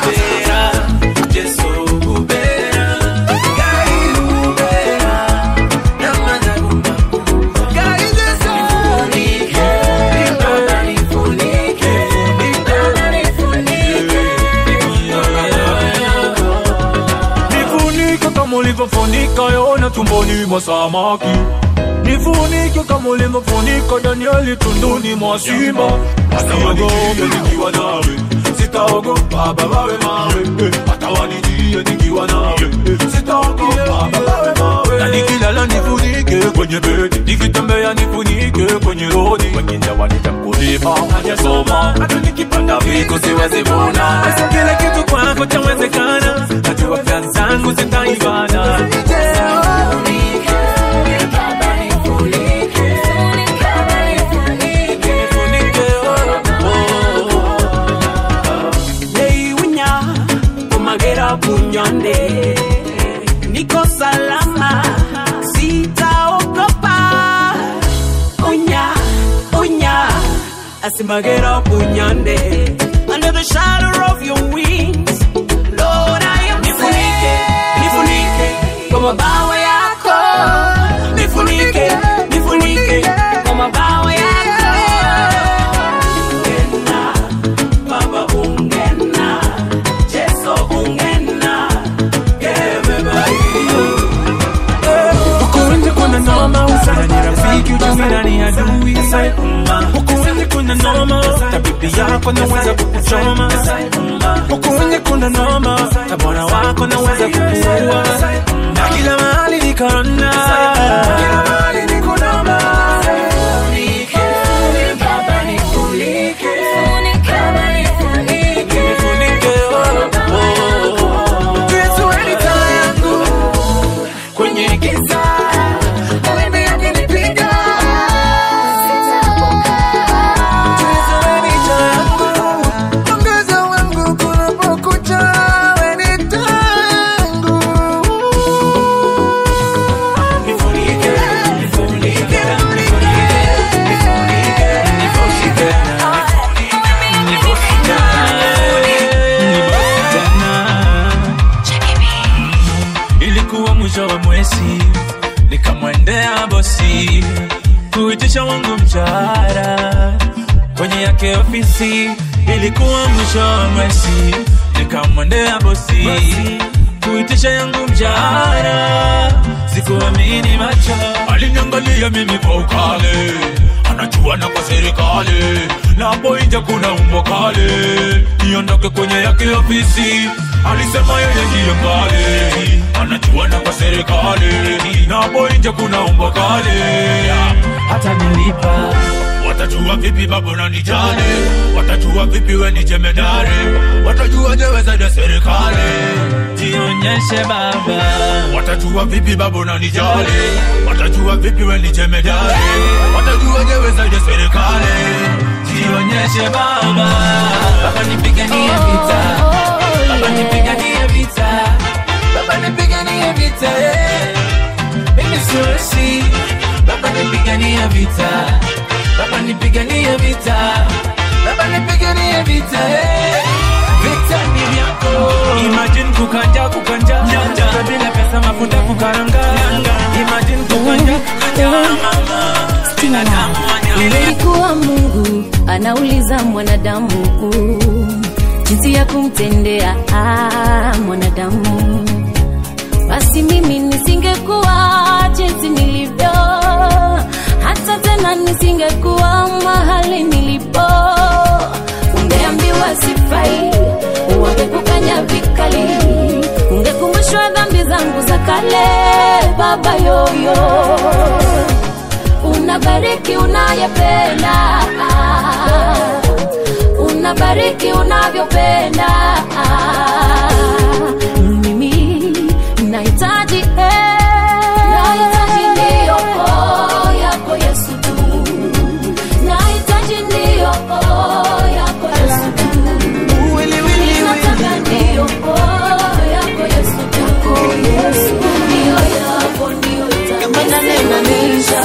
Nifunike kama ulivyofunika Yona tumboni mwa samaki, nifunike kama ulivyofunika Danieli tunduni mwa simba. Hata waniogope nikiwa nawe, sitaogopa baba we mawe, eh, hata wanijie nikiwa nawe, eh, sitaogopa baba we mawe. Na nikilala nifunike kwenye bedi, nikitembea nifunike kwenye rodi, wengine wanita mkulima hajasoma, hata nikipanda vitu siwezi vuna. Basi kila kitu kwako chawezekana, najua kazi zangu zitaibana. Hey, winya, umagera bunyonde. Niko salama, sitaogopa. Unya, unya, asimagera bunyonde. Under the shadow of your wings, Lord, I am nifunike, nifunike kwa mabawa yako. Nifunike, nifunike kwa mabawa yako. Ungena, Baba ungena, Yesu ungena, gebeba hiyo. Huku nje kuna noma, usana ni rafiki, ujumi na ni adui. Huku nje kuna noma, tabibi yako naweza kukuchoma. Huku nje kuna noma, na bwana wako naweza kukuua. Na kila mahali ni korona. Kila mahali ni kunoma. Nifunike, oh, oh. Yesu wewe ni taa yangu kwenye giza Mawimbi yakinipiga Yesu wewe ni taa yangu Mwangaza wangu kunapokucha wewe ni taa yangu Nifunike, nifunike, nifunike, nifunike, nifunike. Ilikuwa mwisho wa mwezi, nikamwendea bosi kuitisha wangu mshahara kwenye yake ofisi. Ilikuwa mwisho wa mwezi, nikamwendea bosi kuitisha yangu mshahara sikuamini macho aliniangalia mimi kwa ukale anajua na kwa serikali na hapo nje kuna umbo kale niondoke kwenye yake ofisi alisema yeye ndiye mbali anajua na kwa serikali na hapo nje kuna umbo kale hata nilipa watajua vipi babu na nijali watajua vipi we ni jemedari watajua jewe zaidi ya serikali jionyeshe baba watajua vipi babu na nijali watajua vipi we ni jemedari watajua jewe zaidi ya serikali jionyeshe baba baba nipiganie vita baba nipiganie vita baba nipiganie vita eh. mimi siwezi baba nipiganie vita baba nipiganie vita baba nipiganie vita eh. vita ni vyako imagine kukanja kukanja Kukanja bila pesa mafuta kukaranga imagine kukanja kukanja Ilikuwa Mungu anauliza mwanadamu jinsi ya kumtendea ah, mwanadamu. Basi mimi nisingekuwa jinsi nilivyo, hata tena nisingekuwa mahali nilipo. Ungeambiwa sifai, wangekukanya vikali, ungekumbushwa dhambi zangu za kale, baba yoyo unabariki unayependa unabariki unavyopenda mimi nahitaji eh, nahitaji ndiyo oh, yako yesu tu nahitaji ndiyo oh, yako yesu tu nataka ndiyo oh, yako yesu tu yesu ndiyo yako ndiyo itanimaanisha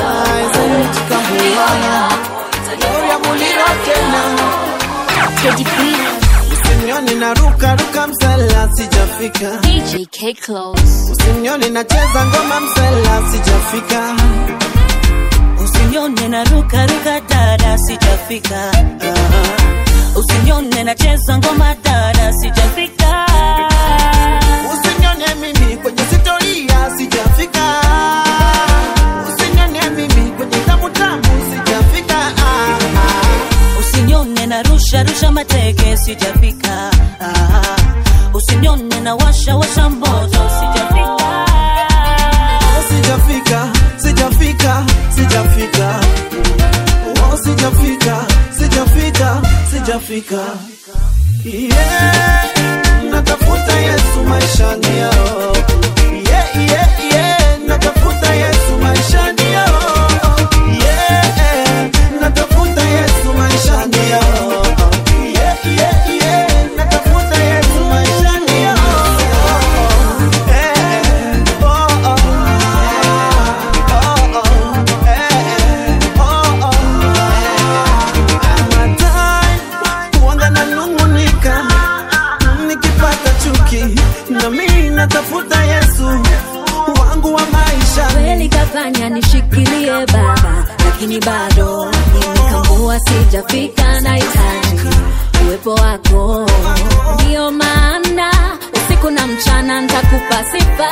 Usinione na ruka ruka msela sijafika DJ K Close. Usinione nacheza ngoma msela sijafika Usinione na ruka ruka dada sijafika Ah. Usinione nacheza ngoma dada sijafika Usinione mimi kwenye sitoria sijafika Usinione mimi kwenye tamu tamu sijafika ah, ah. Usinione na rusha rusha mateke sijafika Ah. Usinione na washa washa moto sijafika Sijafika, sijafika, sijafika Oh, sijafika, sijafika, sijafika Yeah, natafuta Yesu maishani yao Yeah, yeah, yeah, natafuta Yesu maishani yao Yeah, natafuta Yesu maishani yao Yeah, yeah, yeah, natafuta Yesu maishani yao Eh, oh, oh. Huanga nanung'unika nikipata chuki, na mimi natafuta Yesu wangu wa maisha. kweli kafanya nishikilie baba lakini bado nimekambua sijafika na hitaji uwepo wako ndiyo maana usiku na mchana ntakupa sifa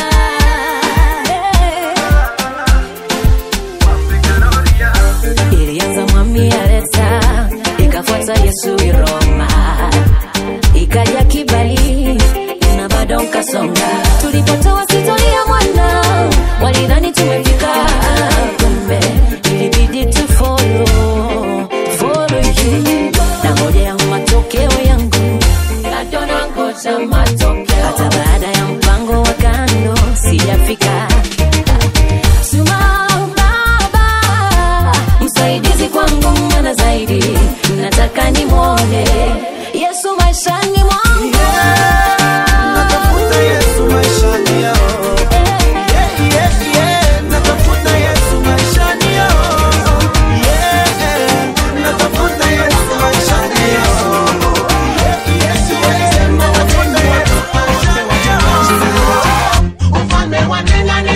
ilianza mwami aleta ikafuata yesu iroma ikaja kibali na bado nkasonga tulipotoa sitoria mwana walidhani tumefika kumbe ilibidi tu follow follow you na ngojea matokeo yangu bado nangoja matokeo hata baada ya mpango wa kando sijafika Simama baba msaidizi kwangu mwana zaidi nataka nimwone yesu maishani mwangu Natafuta Yesu maishani yao. Yeah, yeah, yeah, natafuta Yesu maishani yao. Yeah, natafuta Yesu maishani yao. Yeah, yeah, yeah, natafuta Yesu maishani yao. Ufalme wa ndani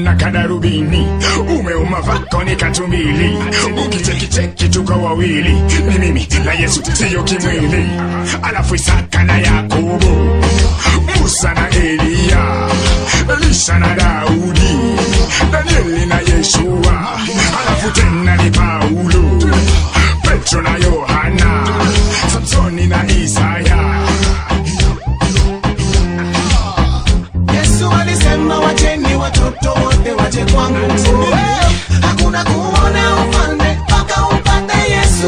na kadarubini umeuma vako ni katumbili ukichekicheki tuko wawili ni mimi na yesu siyo kimwili alafu isaka na yakobo musa na eliya elisha na daudi danieli na yeshua alafu tena ni paulo petro na yohana samsoni na isaya Yesu alisema wacheni watoto wote waje kwangu, hakuna kuona ufalme mpaka upate Yesu.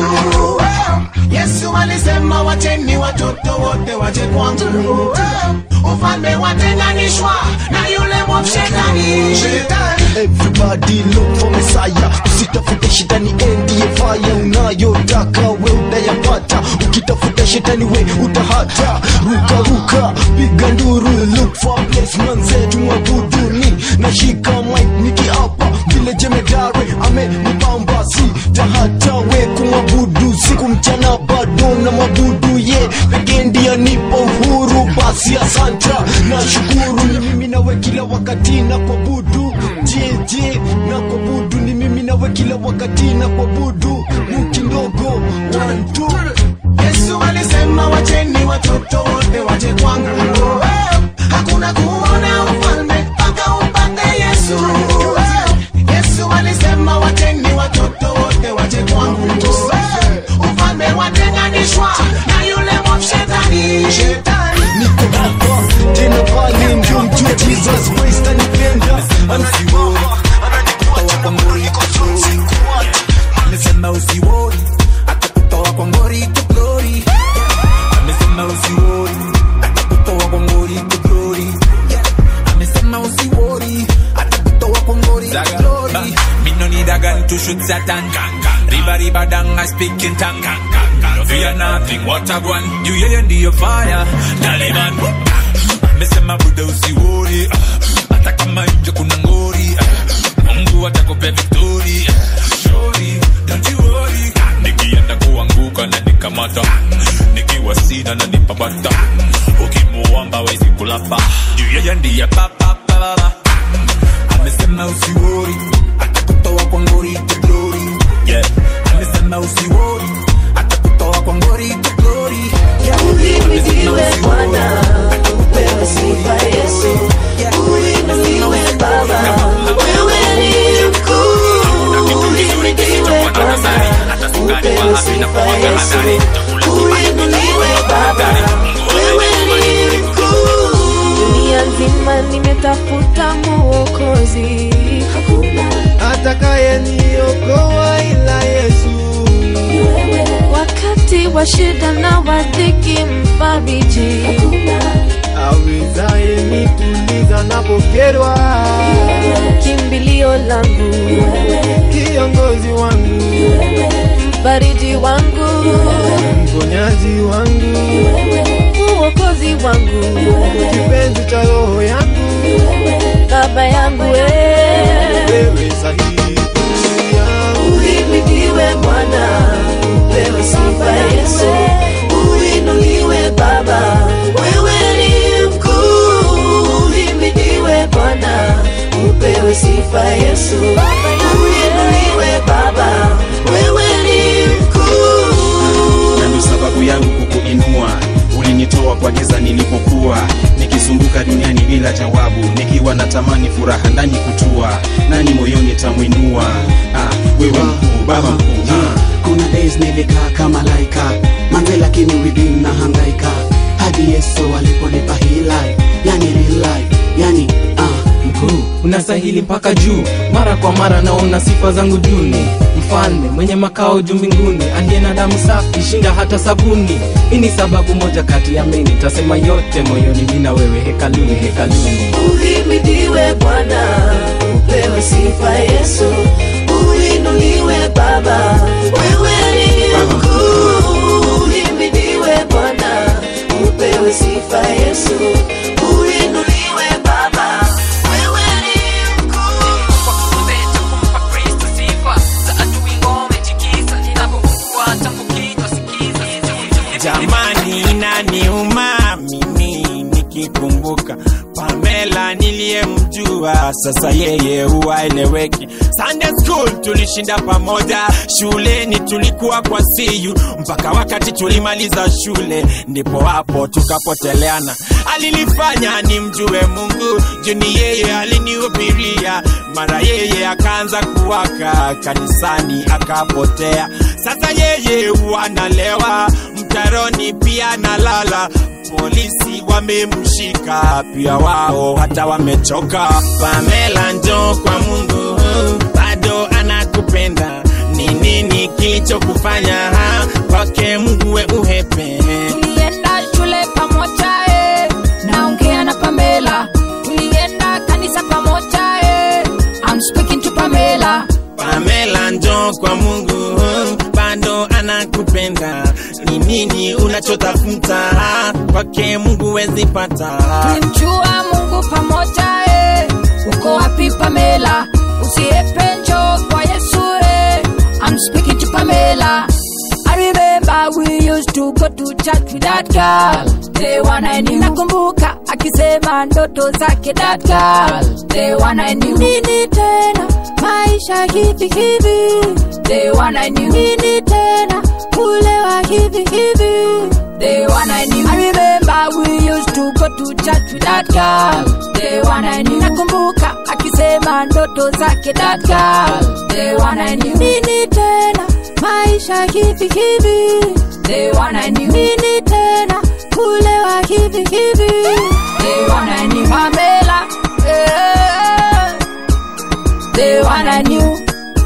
Yesu alisema wacheni watoto wote waje kwangu, ufalme watenganishwa na yule mwovu shetani. Everybody look for Messiah, usitafute shetani ndiye fire unayotaka we utayapata, ukitafuta shetani we utahata. Ruka ruka, piga nduru, look for a place mwenzetu mwabuduni, nashika mic nikiapa vile jemedare amenipamba, si tahata we kumwabudu siku mchana bado na mwabudu ye pekee ndiye nipo uhuru, basi asanta na shukuru ni mimi nawe kila wakati na kuabudu jeje na kuabudu ni mimi nawe kila wakati na kuabudu muki ndogo one two Yesu alisema wacheni watoto wote waje kwangu, hakuna kuona ufalme mpaka upate Yesu. Yesu alisema wacheni watoto wote waje kwangu, ufalme watenganishwa na yule mwovu shetani. niko hapa tena pale ndio mjue Jesus Christ anipenda anasimama ananikuacha kwa moyo niko amesema usiwori atakutoa kwa ngori to glory amesema usiwori atakutoa kwa ngori to glory amesema usiwori atakutoa kwa ngori to glory Me no need a gun to shoot Satan. Riba riba dang, I speak in tongue. No fear nothing, what a one. You hear in the fire, Taliban. Amesema buda usiwori, hata kama nje kuna ngori. Mungu atakupa victory. Shori, don't you worry. Nikienda kuanguka na nikamata, nikiwa sina na nipapata. Ukimuomba wezi kulapa, juu yeye ndiye papa papa. Amesema usiwori, atakutoa kwa ngori to glory. Yeah, amesema usiwori, atakutoa kwa ngori to glory. Yeah, Uhimidiwe Bwana, upewe sifa Yesu. Uhimidiwe Baba, wewe ni mkuu. Uhimidiwe Bwana, upewe sifa Yesu. Uhimidiwe Baba, wewe ni mkuu. dunia nzima nimetafuta mwokozi atakaye niokoa ila Yesu. wakati wa shida na wadhiki mfariji awezaye nituliza napokerwa, kimbilio langu kiongozi wangu, mfariji wangu mponyaji wangu, uokozi wangu kipenzi cha roho yangu, baba yangu wewe sahihi Uhimidiwe Bwana, upewe sifa Yesu. Uinuliwe Baba, wewe ni mkuu. Uhimidiwe Bwana, upewe sifa Yesu. Uinuliwe Baba, wewe ni mkuu. na ndo sababu yangu kukuinua ulinitoa kwa giza nilipokuwa nikisumbuka duniani bila jawabu nikiwa natamani furaha ndani kutua nani moyoni tamwinua ah, wewe mkuu baba mkuu ah. kuna days nilikaa kama laika manze lakini within na hangaika hadi yesu aliponipa hii life yani real life yani ah, mkuu unastahili mpaka juu mara kwa mara naona sifa zangu duni mfalme mwenye makao juu mbinguni aliye na damu safi shinda hata sabuni hii ni sababu moja kati ya meni tasema yote moyoni mina wewe hekaluni hekaluni Uhimidiwe Bwana, upewe sifa Yesu. Uinuliwe Baba, wewe ni mkuu. Uhimidiwe Bwana, upewe sifa Yesu. Uinuliwe Baba, wewe ni jamani inaniuma mimi nikikumbuka pamela niliyemjua kujua sasa yeye huwaeleweki sunday school tulishinda pamoja shuleni tulikuwa kwa siyu mpaka wakati tulimaliza shule ndipo hapo tukapoteleana alinifanya nimjue mungu juni yeye alinihubiria mara yeye akaanza kuwaka kanisani akapotea sasa yeye wanalewa mtaroni pia nalala polisi wamemshika pia wao hata wamechoka pamela njo kwa mungu bado anakupenda ni nini kilichokufanya ha? kwake mungu we uhepe tulienda shule pamoja eh. naongea na pamela tulienda kanisa pamoja eh. I'm speaking to pamela pamela njo kwa mungu bado anakupenda ni nini unachotafuta ha? kwake mungu wezipata tulimjua mungu pamoja eh. uko wapi pamela usiepe njo kwa yesu eh. I'm speaking to pamela I remember we used to go to church with that girl the one I knew. Nakumbuka akisema ndoto zake that girl the one I knew. Nini tena maisha hivi hivi the one I knew. Nini tena kulewa hivi hivi the one I knew. I remember we used to go to church with that girl the one I knew. Nakumbuka akisema ndoto zake that girl the one I knew. Nini tena maisha hivi hivi the one I knew. Nini tena kulewa hivi hivi the one I knew. Pamela eh, the one I knew.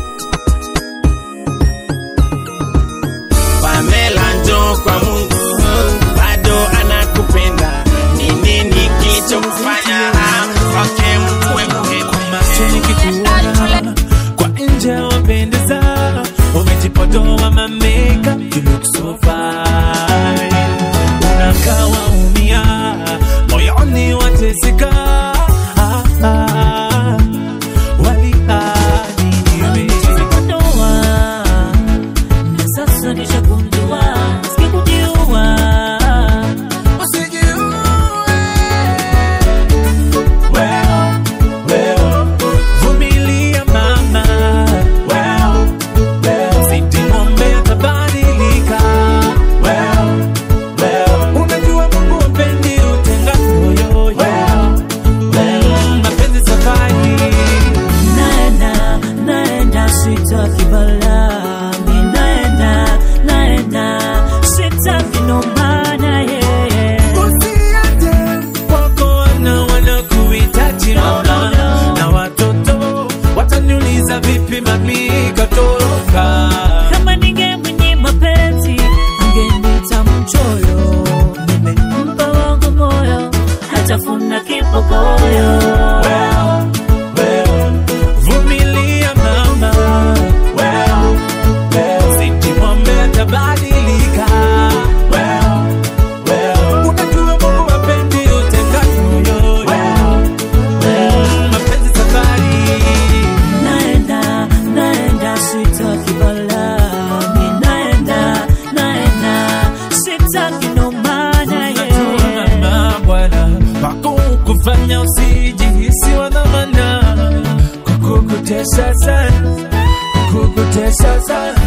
pamela njo kwa mungu bado anakupenda ni nini kilichokufanya ha? kwake mungu we nikikuona kwa nje wapendeza umejipodoa mameka you look so fine unakaa waumia moyoni wateseka ah, ah, walihadi Nimejipodoa, na sasa nishagundua, sikujiua. vumilia mama sitimombe atabadilika unajua mungu wapendi utengamoyo mapenzi safari Naenda, naenda, sitaki balaa. Mi naenda, naenda, sitaki nomana, yeah. wako wana wanakuhitaji mama na watoto wataniuliza vipi mami katoroka Kama ningemwenye mapenzi, angeniita mchoyo. Nimempa wangu moyo, hatafuna kipokoyo. vumilia mama sitimwombe atabadilika unajua mungu wapendi utengamoyo mapenzi safari Naenda, naenda, sitaki balaa. Mi naenda, naenda, sitaki nomana, yeah. mama bwana wako kufanya usijihisi wa dhamana kukukutesa sana kukukutesa sana